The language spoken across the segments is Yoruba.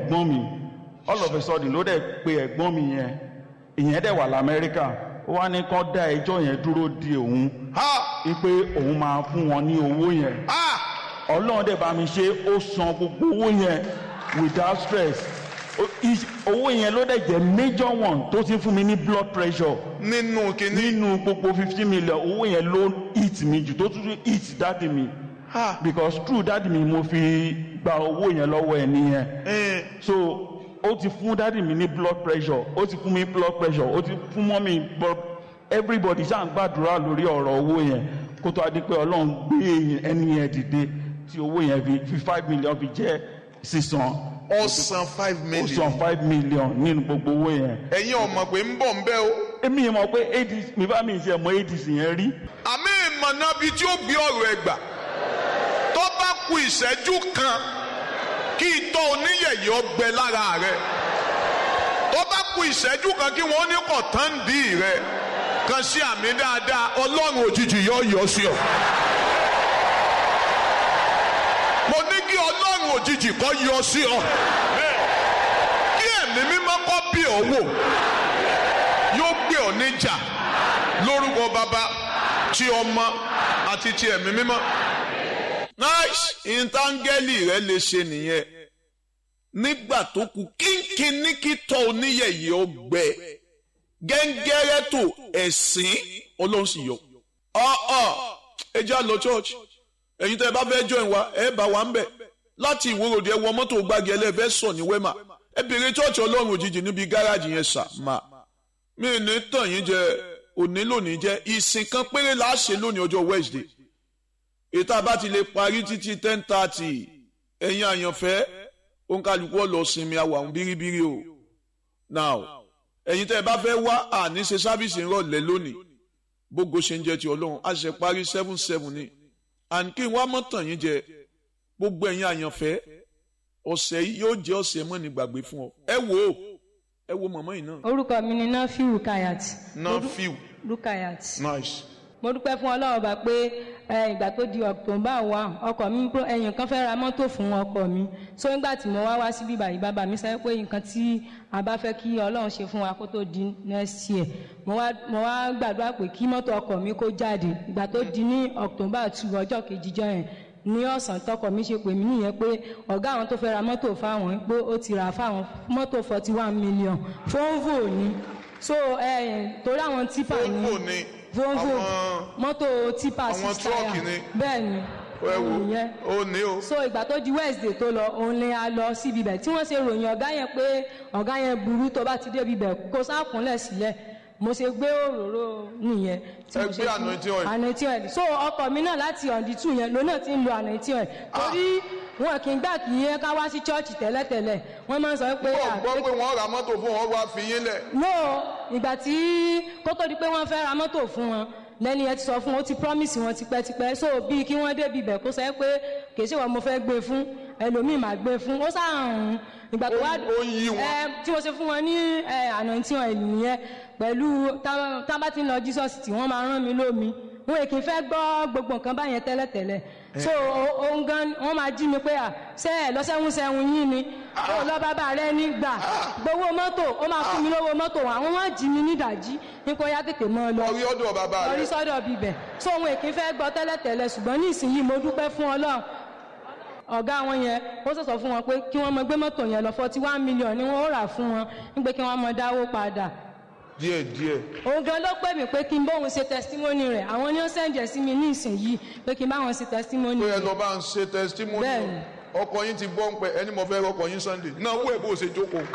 ẹ̀gbọ́n mi all of a sudden ló dẹ̀ pe ẹ̀gbọ́n mi yẹn ìyẹn dẹ̀ wà lamẹ́ríkà ó wá ní kán dá ẹjọ́ yẹn dúró de òun ha wípé òun máa fún wọn ní owó yẹn ha ọlọ́run dẹ̀ bá mi ṣe ó san gbogbo owó yẹn without stress Ó- is- owó yẹn ló dẹ̀ jẹ́ major one tó ti fún mi ní blood pressure nínú kínní nínú gbogbo fifteen million owó yẹn ló hit mi jù tó tún hit dáàdì mi ha because through dáàdì mi mo fi gba owó yẹn lọ́wọ́ ẹ nìyẹn ẹ so ó ti fún dáàdì mi ní blood pressure ó ti fún mi blood pressure ó ti fún mọ́ mi blood everybody ṣáà ń gbàdúrà lórí ọ̀rọ̀ owó yẹn kó tó a di pé ọlọ́run gbé èyàn- ẹni yẹn dìde tí owó yẹn fi fi five million fi jẹ́ sísan ọ̀sán five ó million san five million nínú gbogbo owó yẹn ẹ̀yin ọmọ pé ń bọ̀ ń bẹ́ o èmi yẹn mọ̀ pé adc mi bá mi ṣe mọ adc yẹn rí àmì ìmọ̀nà bíi tí ó gbé ọ̀rọ̀ ẹ̀ gbà tó bá ku ìṣẹ́jú kan kí itọ́ oníyẹ̀yẹ́ ọgbẹ lára rẹ̀ tó bá ku ìṣẹ́jú kan kí wọ́n ní kọ̀tàǹdì rẹ̀ kan sí àmì dáadáa ọlọ́run òjijì yọ yọ sí ọ. mo ní kí ọlọ́run òjijì kọ́ yọ sí ọ kí ẹ̀mí mímọ́ kọ́ bí ọ wò yóò gbé ọ níjà lórúkọ bàbá tí ọmọ àti ti ẹ̀mí mímọ́. nice ìntàngẹ́lì rẹ lè ṣe nìyẹn nígbà tó kù kínkínní kí tọ́ oníyẹ̀yẹ́ ọgbẹ́ gẹ́ngẹ́rẹ́ tó ẹ̀sìn ọlọ́run sì yọ. ọ̀ọ́ ẹ já lọ church ẹ̀yin tẹ́ ẹ bá fẹ́ join wa ẹ bá wa ń bẹ̀ láti ìwòròdì ẹ wọ mọ́tò gbági ẹlẹ́fẹ́ sọ ní wẹ́mà ẹ bèrè church ọlọ́run òjijì níbi gáràjì yẹn sà máa mi ò ní tàn yín jẹ òní lónìí jẹ ìsìn kan péré la ṣe lónìí ọjọ́ Wednesday ètò àbá ti lè parí títí ten thirty ẹ̀yin àyànfẹ́ òǹkàlùkù ọ̀lọ́ sinmi àwọn àwọn bíríbírí o now ẹ̀yin tẹ́ ẹ bá fẹ́ wá àní ṣe sábìsì ńrọ̀lẹ́ lónìí bógo ṣe ń jẹ ti ọlọ́run a ṣe parí seven seven ni and kí n wá mọ́ tàn yín jẹ gbogbo ẹ̀yin àyànfẹ́ ọ̀sẹ̀ yìí yóò jẹ́ ọ̀sẹ̀ mọ́ni gbàgbé fún ọ ẹ wò ó ẹ wo mọ̀mọ́ yìí náà. orúkọ mi ni nafi rukayat náà fíw rukayat nice. mo dúpẹ́ fún ọlọ́run bá pé ẹ, ìgbà tó di october one ọkọ mi pro- ẹ̀yìn kan fẹ́ ra mọ́tò fún ọkọ mi so nígbà tí mo wá wá sí bíbá yìí bàbá mi sọ pé nǹkan tí a bá fẹ́ kí ọlọ́run ṣe fún wa kó tó di next year mo wá mo wá gbàdúrà pé kí mọ́tò ọkọ mi kó jáde ìgbà tó di ní october two ọjọ́ kejìjọ yẹn ní ọ̀sán tọkọ mi ṣe pè mí nìyẹn pé ọ̀gá àwọn tó fẹ́ ra mọ́tò fáwọn pé ó ti rà fáwọn mọ́tò forty one million fóńvò ni so ẹ torí àwọn tipa ni Volvo ni volvo àwọn- mọ́tò tipa àwọn six tírọ́ọ̀kì tire ni. bẹ́ẹ̀ ni ẹ wo òun yẹn ó ní o. so ìgbà tó di wednesday tó lọ òun ni a lọ síbi bẹ̀ tí wọ́n ṣe ròyìn ọ̀gá yẹn pé ọ̀gá yẹn burú tó bá ti débi bẹ̀ kó sákúnlẹ̀ sílẹ̀ mo ṣe gbé òróró nìyẹn tí Ẹ mo gbé ṣe fún- anointing oil. anointing oil so ọkọ mi náà láti ọ̀ndì tù yẹn lónà tí ń lo anointing oil torí wọn kì í gbà kí yẹn ká wá sí chọ́ọ̀chì tẹ́lẹ̀tẹ́lẹ̀ wọ́n máa ń sọ pé gbọ́ à, gbọ́ pé wọ́n ra mọ́tò fún wọn wá fi yín lẹ̀. no ìgbà tí kó tó di pé wọ́n fẹ́ ra mọ́tò fún wọn lẹ́ni ẹ ti sọ fún ó ti promise wọn tipẹ́tipẹ́ so bíi kí wọ́n débi ibẹ̀ kó sẹ́ pé kì í ṣe wọn mo fẹ́ gbé fún ẹlòmíì máa gbé fún ó sàrùn ìgbà tó wá Ó- ó yí wọn. ẹ tí mo ṣe fún wọn ní ẹ anointing oil nìyẹn pẹ̀lú tá tá bá ti ń lọ Jesus tí wọ́n máa rán mi lómi wọn èkì fẹ́ gbọ́ gbogbo nǹkan báyẹn tẹ́lẹ̀tẹ́lẹ̀ so òun gan wọ́n máa jí mi pé à ṣe ẹ lọ́sẹ̀hún sẹ́hun yín ni ó lọ bàbá rẹ ní gbà gbowó mọ́tò ó máa fún mi lówó mọ́tò àwọn wọn jí mi nídàjí nípa ó yá tètè mọ́ ọ lọ orí ọ̀dọ̀ bàbá lórí rẹ̀. sọ́dọ̀ bíbẹ̀ so òun èkì fẹ́ gbọ́ tẹ́lẹ̀tẹ́lẹ̀ ṣùgbọ́n ní ìsinyìí mo dúpẹ́ fún ọlọ́run ọ̀gá wọn yẹn ó sọ̀sọ̀ fún wọn pé kí wọ́n mọ gbé mọ́tò yẹn lọ forty one million ni wọ́n ó rà fún wọn nígbà kí wọ́n mọ dáwó padà díẹ̀ díẹ̀. òun gan ló pè mí pé kí n bóun ṣe testimony rẹ̀ àwọn ni ó sẹ̀ǹjẹ̀ sí mi ní ìsinyìí pé kí n bá wọn ṣe testimony pé ẹ rẹ̀ lọ bá ń ṣe testimony Bẹ́ẹ̀ni. ọkọ yín ti gbọ́ ń pẹ́ ẹni mo fẹ́ rọkọ yín Sunday náà wú ẹ̀ bó ṣe jókòó.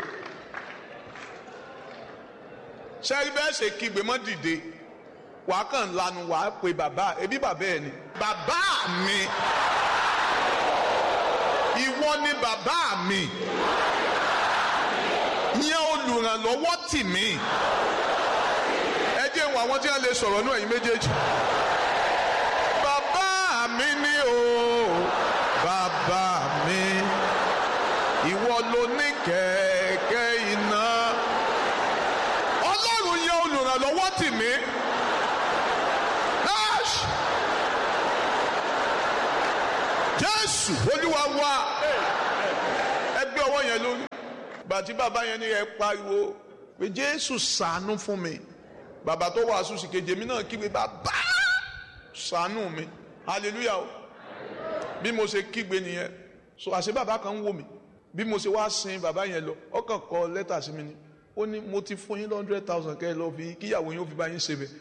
sẹ́rí bẹ́ẹ̀ ṣe kígbe mọ́ dìde wàá kàn lanu wàá pe bàbá ẹbí bàbá ẹ̀ ni. bàbá mi ìwọ ni bàbá mi yẹn olùrànlọ́wọ́ tì mí ẹ jẹ́ ìwọ̀n àwọn tí wọ́n lè sọ̀rọ̀ náà ẹ̀yin méjèèjì bàbá mi ni o bàbá mi ìwọ ló ní kẹ̀kẹ́ iná ọlọ́run yẹ olùrànlọ́wọ́ tì mí Ash! jésù olúwa wa ẹgbẹ́ ọwọ́ yẹn lórí gbàtí bàbá yẹn ní ẹ pariwo pé jésù ṣàánú fún mi bàbá tó wàásù sí kejì èmi náà kígbe bàbá ṣàánú mi hallelujah o bí mo ṣe kígbe nìyẹn so àṣẹ bàbá kan ń wò mí bí mo ṣe wá sin bàbá yẹn lọ ọkàn kọ lẹ́tà sí mi ni ó ní mo ti fún yín hundred thousand kẹ́ ẹ lọ fi kíyàwó yín ó fi bá yín ṣe bẹ̀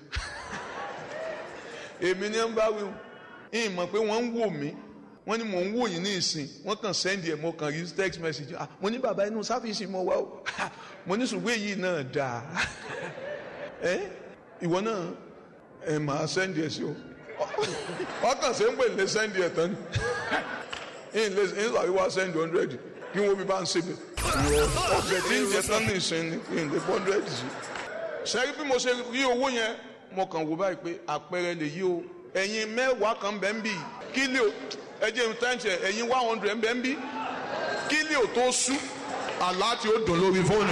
èmi ni ń bá wí o ìyìn mọ̀ pé wọ́n ń wò mí wọ́n ní mò ń wò yín ní ìsìn wọ́n kàn sẹ́ndì ẹ̀ mo kàn rí text message ah mo ní bàbá inú sáfìsì mo wá o mo ní ṣùgbọ́n èyí náà dáa ẹ ìwọ náà ẹ máa sẹ́ndì ẹ̀ sí o ọkàn ṣe ń pè lé sẹ́ndì ẹ̀ tán ni ìyìn lè ìyìn sàrí wá sẹ́ndì hundred kí wọ́n fi bá ń ṣe bẹ̀ ọ̀sẹ̀ tí ń jẹ tán ní ìsìn ni ìyìn lè hundred sí. sẹ́rí bí mo ṣe rí owó yẹn mo kàn wò báyìí pé àpẹẹrẹ lè yí o ẹ̀yin mẹ́wàá kan bẹ́ẹ̀ ń bì kílíò ẹjẹ ń tẹ́ǹtì ẹ̀yin one hundred ń bẹ́ẹ̀ ń bì kílíò tó sú àlá tí ó dùn lórí fóònù.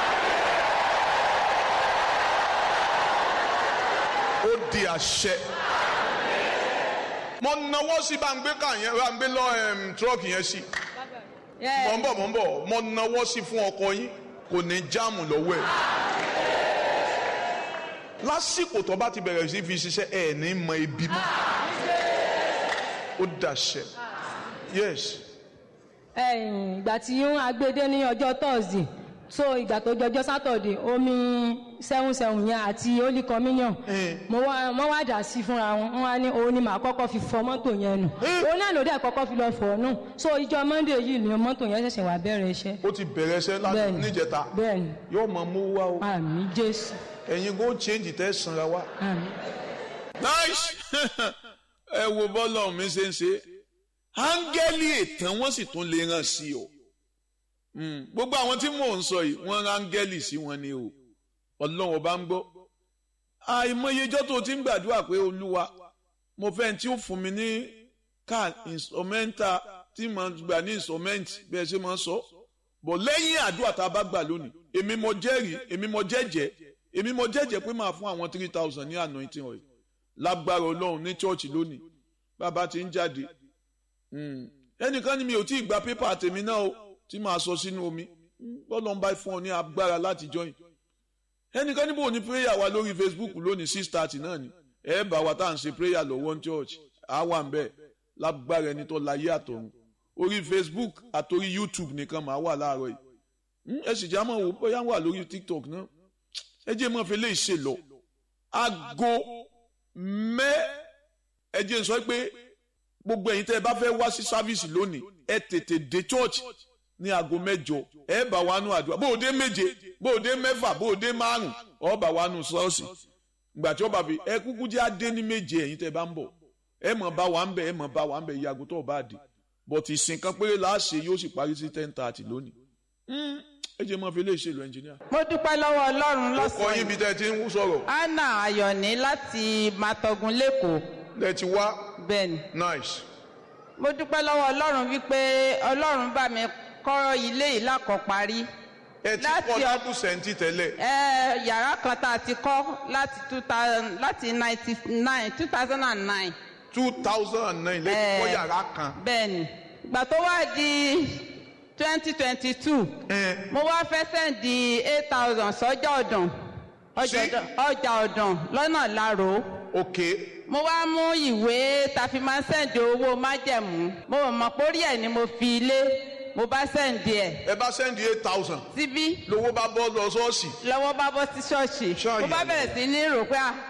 ó di àṣẹ. mo nawọ́ sí bá ń gbé ká yẹn bá ń gbé lọ tírọ́ọ̀kì yẹn sí. mọ̀ ń bọ̀ mọ̀ ń bọ̀ mo nawọ́ sí fún ọkọ yín kò ní jáàmù lọ́wọ́ ẹ̀ lásìkò tó bá ti bẹ̀rẹ̀ sí fi ṣiṣẹ́ ẹ̀ ní mọ ibi mọ́ ó dàṣẹ yes. ìgbà tí agbede ní ọjọ́ thursday so ìgbà tó jọjọ́ saturday omi seven seven yẹn àti holy communion mo wá mo wá dà sí fúnra wọn wọn wá ní òun ni màá kọ́kọ́ fi fọ mọ́tò yẹn nù òun náà ló dẹ̀ kọ́kọ́ fi lọ fọ̀ nù so ìjọ monday yìí ni mọ́tò yẹn ṣẹ̀ṣẹ̀ wá bẹ̀rẹ̀ iṣẹ́. ó ti bẹ̀rẹ̀ iṣẹ́ láti Bẹ́ẹ̀ni. níjẹta bẹ́ẹ̀ni yóò mọ mú wá o àmì jésù ẹ̀yin go change tẹ́ sanra wá. àmì. nice ẹ wo bọ́lá mi ṣe ń ṣe áńgẹ́lì ètàn wọ́n sì tún lè ràn sí o Mm, gbogbo àwọn tí mò ń sọ yìí wọ́n rán áńgẹ́lì sí wọn ni o ọlọ́run ọba ń gbọ́ àìmọyejọ́ tó ti ń gbàdúrà pé olúwa mo fẹ́ tí ó fún mi ní car instrumental tí mo gbà ní instrument bí ẹ ṣe máa ń sọ bọ̀ lẹ́yìn àdúrà tá a bá gbà lónìí èmi mo jẹ́rìí èmi mo jẹ́jẹ́ èmi mo jẹ́jẹ́ pé máa fún àwọn three thousand ní anointing oil lágbára ọlọ́run ní church lónìí bàbá ti ń jáde Mm. ẹnìkan ni mi ò tí ì gba pépà tèmi náà o tí màá sọ sínú omi bọ́lọ̀ ń bá fún ọ ní agbára láti join ẹnìkan níbo ní prayer wa lórí facebook lónìí six thirty náà ni ẹ bá wa tá à ń ṣe prayer lọ́wọ́ ní church á wà ń bẹ̀ lágbára ẹni tó láyé àtọ̀run orí facebook àtòrí youtube nìkan màá wà láàárọ̀ yìí Mm, ẹ sì já mọ̀ wò bóyá wà lórí tiktok náà ẹ jẹ́ mọ́ fi lè ṣe lọ aago mẹ́ ẹ jẹ́ n sọ pé gbogbo ẹ̀yin tẹ́ ẹ bá fẹ́ wá sí sáfíìsì lónìí ẹ tètè dé church ní aago mẹ́jọ ẹ bá wa nù àdúrà bó o dé méje bó o dé mẹ́fà bó o dé márùn ọ bá wa nù ṣọ́ọ̀ṣì ìgbà tí ó bá fi ẹ kúkú jẹ́ adé ní méje ẹ̀yin tẹ́ ẹ bá ń bọ̀ ẹ mọ̀ bá wa ń bẹ̀ ẹ mọ̀ bá wa ń bẹ̀ ìyàgò tó o bá dé but ìsìn kan péré la ṣe yóò sì parí sí ten thirty lónìí Mm, ẹ jẹ́ mọ́ fi lè ṣèlú ẹnjìníà. mo dúpẹ́ lọ́wọ́ ọlọ́run ó kọ yín lọ́sàn-án bí tẹ́ ẹ ti ń sọ̀rọ̀ anna ayọ̀ní láti matogun lẹ́kọ̀ọ́ lẹ ti wá bẹ́ẹ̀ ni nice mo dúpẹ́ lọ́wọ́ ọlọ́run wípé ọlọ́run bá mi kọ́ ilé yìí lákọ̀parí ẹ ti Láti kọ́ ọ- lábù sẹ́ńtì tẹ́lẹ̀ ẹ yàrá kan tá a ti kọ́ láti two thousand láti ninety nine two thousand and nine two thousand and nine lẹ́yìn kọ́ yàrá kan. bẹ́ẹ̀ ni ìgbà tó wá di twenty twenty two ẹ mo wá fẹ́ sẹ́ǹdì eight thousand sọ́jà ọ̀dàn ọjà Sí? ọ̀dàn ọjà ọ̀dàn lọ́nà láró okay mo wá mú ìwé ta fi máa ń sẹ́ǹdì owó májẹ̀mú mo mọ̀ pórí ẹ̀ ni mo fi lé mo bá sẹ́ǹdì ẹ̀ ẹ bá sẹ́ndì eight thousand síbí lówó bá bọ́ lọ ṣọ́ọ̀ṣì lọ́wọ́ bá bọ́ sí ṣọ́ọ̀ṣì Ṣọ́ọ̀yà. mo bá bẹ̀rẹ̀ sí ní rò pé ah,